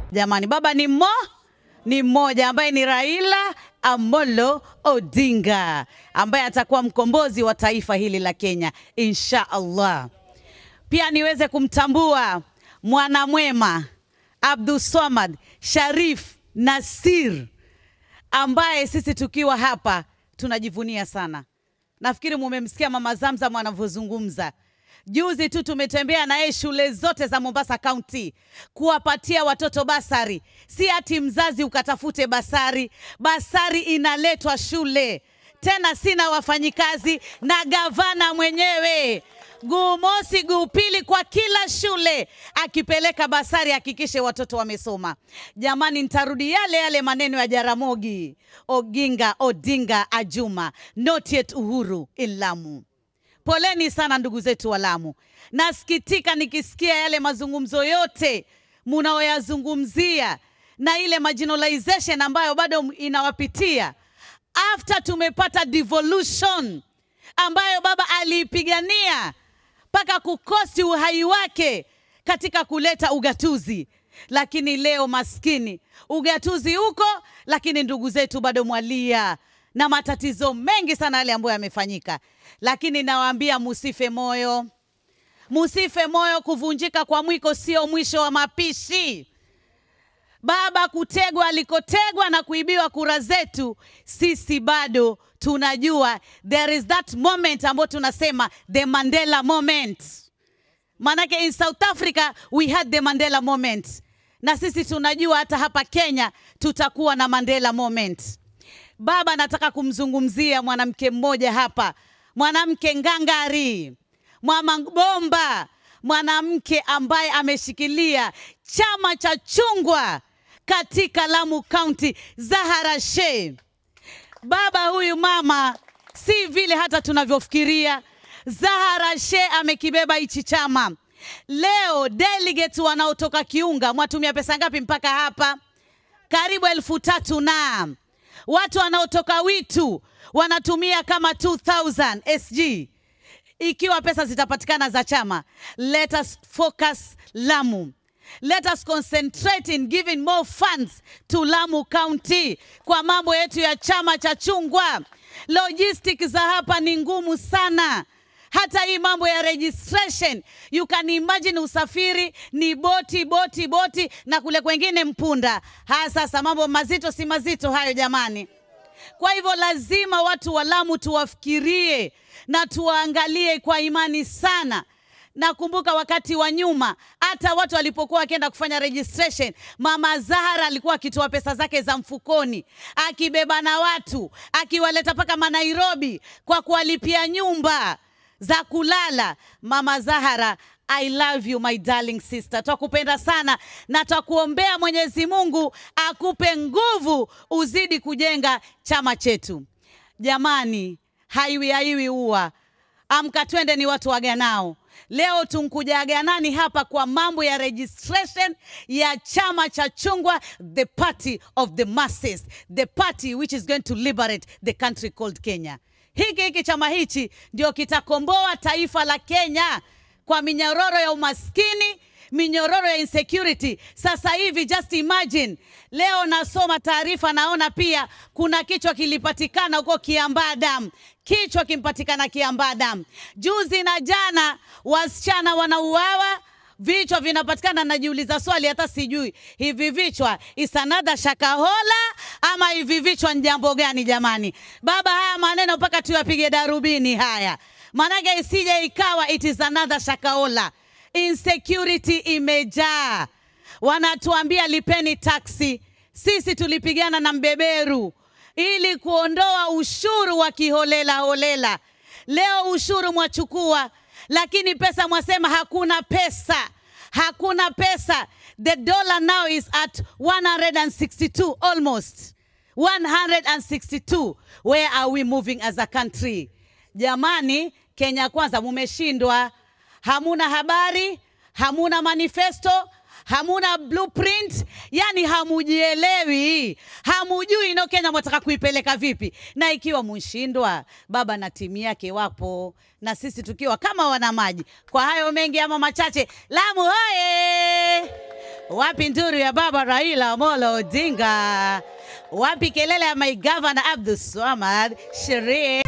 Jamani, baba ni mmo ni mmoja ambaye ni Raila Amolo Odinga ambaye atakuwa mkombozi wa taifa hili la Kenya insha Allah. Pia niweze kumtambua mwanamwema Abdul Swamad Sharif Nasir ambaye sisi tukiwa hapa tunajivunia sana. Nafikiri mumemsikia Mama Zamzam anavyozungumza. Juzi tu tumetembea na yeye shule zote za Mombasa County kuwapatia watoto basari. Si ati mzazi ukatafute basari, basari inaletwa shule, tena sina wafanyikazi na gavana mwenyewe guu mosi guu pili kwa kila shule akipeleka basari, hakikishe watoto wamesoma. Jamani, nitarudi yale yale maneno ya Jaramogi Oginga Odinga Ajuma, not yet Uhuru in Lamu. Poleni sana ndugu zetu wa Lamu. Nasikitika nikisikia yale mazungumzo yote munaoyazungumzia na ile marginalization ambayo bado inawapitia after tumepata devolution ambayo baba aliipigania mpaka kukosti uhai wake katika kuleta ugatuzi, lakini leo maskini ugatuzi huko, lakini ndugu zetu bado mwalia na matatizo mengi sana yale ambayo yamefanyika, lakini nawaambia musife moyo, musife moyo. Kuvunjika kwa mwiko sio mwisho wa mapishi. Baba kutegwa alikotegwa na kuibiwa kura zetu, sisi bado tunajua there is that moment ambayo tunasema the Mandela moment. Manake in South Africa we had the Mandela moment, na sisi tunajua hata hapa Kenya tutakuwa na Mandela moment. Baba, nataka kumzungumzia mwanamke mmoja hapa, mwanamke ngangari, mama bomba, mwanamke ambaye ameshikilia chama cha chungwa katika Lamu County, Zahara Sheikh. Baba huyu mama si vile hata tunavyofikiria. Zahara Sheikh amekibeba hichi chama. Leo delegates wanaotoka Kiunga, mwatumia pesa ngapi mpaka hapa? Karibu elfu tatu na watu wanaotoka Witu wanatumia kama 2000 SG. Ikiwa pesa zitapatikana za chama, let us focus Lamu. Let us concentrate in giving more funds to Lamu County kwa mambo yetu ya chama cha chungwa. Logistics za hapa ni ngumu sana. Hata hii mambo ya registration, you can imagine usafiri ni boti boti boti, na kule kwengine mpunda. Haya sasa, mambo mazito si mazito hayo jamani. Kwa hivyo lazima watu wa Lamu tuwafikirie na tuwaangalie kwa imani sana. Nakumbuka wakati wa nyuma, hata watu walipokuwa wakienda kufanya registration, mama Zahara alikuwa akitoa pesa zake za mfukoni, akibeba na watu, akiwaleta mpaka Manairobi kwa kuwalipia nyumba za kulala. Mama Zahara, I love you my darling sister, twakupenda sana na twakuombea Mwenyezi Mungu akupe nguvu uzidi kujenga chama chetu. Jamani, haiwi haiwi uwa amka, twende ni watu waganao. Leo tunkuja Ganani hapa kwa mambo ya registration ya chama cha chungwa, the party of the masses, the party which is going to liberate the country called Kenya. Hiki hiki chama hichi ndio kitakomboa taifa la Kenya kwa minyororo ya umaskini, minyororo ya insecurity. Sasa hivi just imagine, leo nasoma taarifa, naona pia kuna kichwa kilipatikana huko Kiambaa Dam, kichwa kimpatikana Kiambaa Dam. Juzi na jana wasichana wanauawa vichwa vinapatikana. Najiuliza swali, hata sijui hivi vichwa isanada shakahola ama hivi vichwa ni jambo gani jamani? Baba, haya maneno mpaka tuyapige darubini haya, maanake isije ikawa it is another shakahola. Insecurity imejaa, wanatuambia lipeni taksi. Sisi tulipigana na mbeberu ili kuondoa ushuru wa kiholela holela. Leo ushuru mwachukua lakini pesa mwasema hakuna pesa, hakuna pesa. The dollar now is at 162 almost 162. Where are we moving as a country? Jamani, Kenya Kwanza mumeshindwa, hamuna habari, hamuna manifesto hamuna blueprint, yani hamujielewi, hamujui ino Kenya mwataka kuipeleka vipi. Na ikiwa mshindwa, baba na timu yake wapo na sisi tukiwa kama wana maji. Kwa hayo mengi ama machache, Lamu hoye! Wapi nduru ya baba Raila Amolo Odinga? Wapi kelele ya my governor Abdul Swamad Sherie?